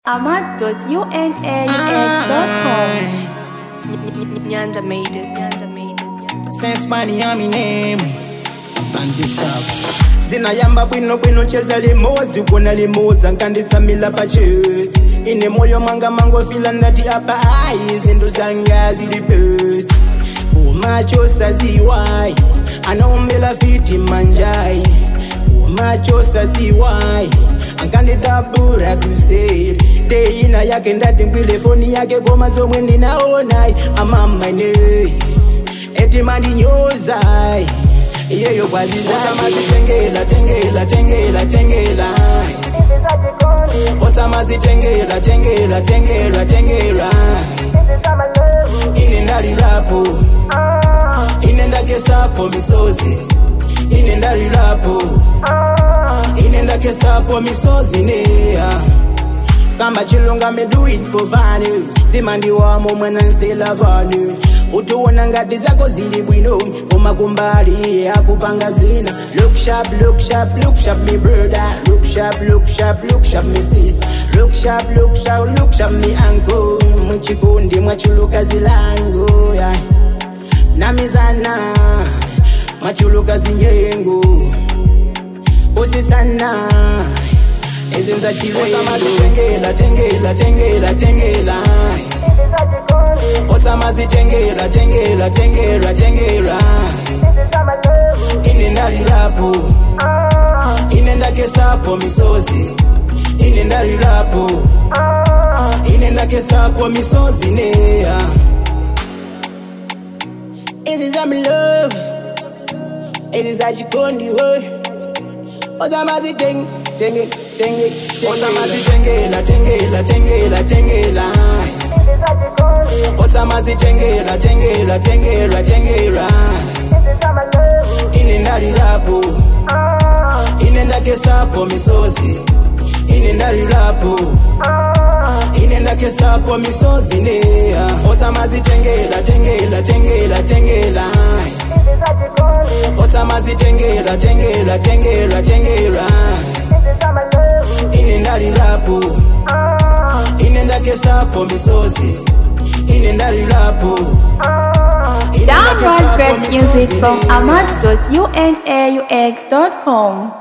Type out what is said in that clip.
ahmad.unaux.com. Nyanda made it. Nyanda made it. Sense money on me name and discover zinayamba bwino bwino cheza limozi kuona limoza nkandisamila pa chest ine moyo mwanga mangofila ndati apa ayi zinto zanga zili best umacho saziwayi anombela fiti manjayi umacho saziwayi ankandidabura kuseri deina yake ndati ngwile foni yake koma zomwe ndinaonayi amamainei eti mandinyozai iyeyo kwazizaisamazitengela tengela tengela tengela osamazitengela tengela tengela tengela ine ndalilapo ine ndakesapo misozi ine ndalilapo ine ndakesapo misozi neya kamba chilunga me do it for fun zimandiwamo mwana nsela vanu utuona ngati zako zili bwino koma kumbali akupanga zina look sharp look sharp look sharp me brother look sharp look sharp look sharp me sister look sharp look sharp look sharp me uncle muchikundi mwachuluka zilango yeah. namizana mwachuluka zinyengo usitsana ezenza chilosamazitengela tengela tengela tengela osamazitengela tengela tengela tengela ine ndalilapo ine ndakesapo misozi ine ndalilapo ine ndakesapo misozi neya izi zamilove izi zachikondiwe osamaziteng tenge tenge osamazitengela tengela tengela tengela osamazitengela tengela tengela tengela ine ndalilapo ine ndakesapo misozi ine ndalilapo ine ndakesapo misozi neya osamazitengela tengela tengela tengela osamazitengela tengela tengela tengela ine ndalilapo ine ndakesapo misozi ine ndalilapo ine Download ndakesapo great music misozi from neya. ahmad.unaux.com.